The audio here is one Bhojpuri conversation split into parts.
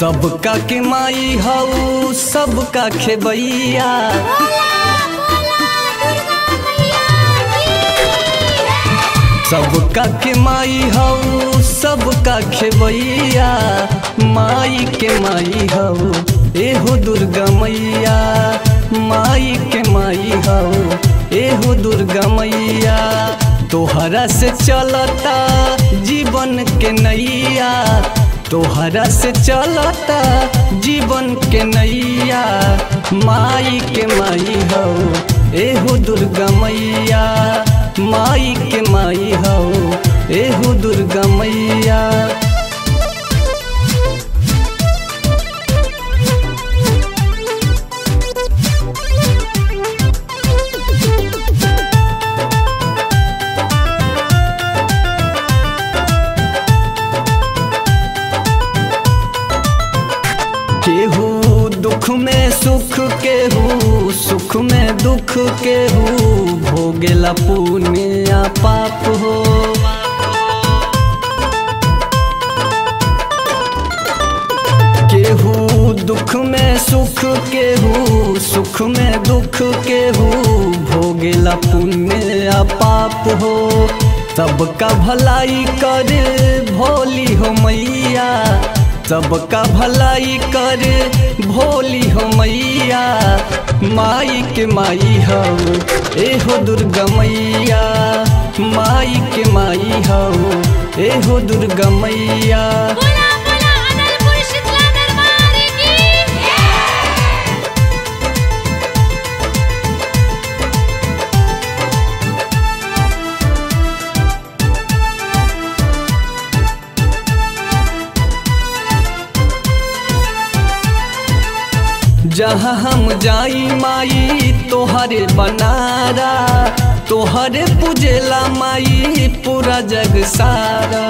सबका के माई हऊ सबका खेबैया सबका के माई हऊ सबका खेबैया माई के माई हऊ एहो दुर्गा मैया माई के माई हऊ एहो दुर्गा मैया तोहरा से चलता जीवन के नैया तोहरा से चलता जीवन के नैया माई के माई हो एहो दुर्गा मैया माई के माई हो एहो दुर्गा मैया केहू दुख में सुख केहू सुख में दुख केहू भोगेला पुण्य पाप हो केहू दुख में सुख केहू सुख में दुख केहू भोगेला पुण्य पाप हो सबका भलाई करे भोली हो मैया सबका भलाई करे भोली हो मैया माई के माई हो एहो दुर्गा मैया माई के माई हो एहो दुर्गा मैया बोला बोला अनलपुर शीतला दरबार की जहाँ हम जाई माई तोहरे बनारा तोहरे पूजेला माई पूरा जग सारा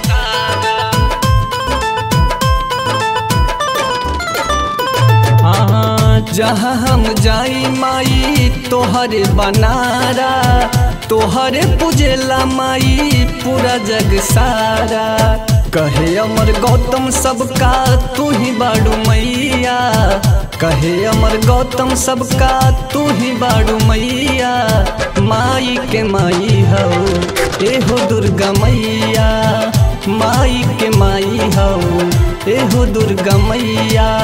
हाँ, जहाँ हम जाई माई तोहरे बनारा तोहरे पूजेला माई पूरा जग सारा कहे अमर गौतम सबका तू ही बाड़ू मैया कहे अमर गौतम सबका तू ही बाड़ू मैया माई के माई हो एहो दुर्गा मैया माई के माई हो एहो दुर्गा मैया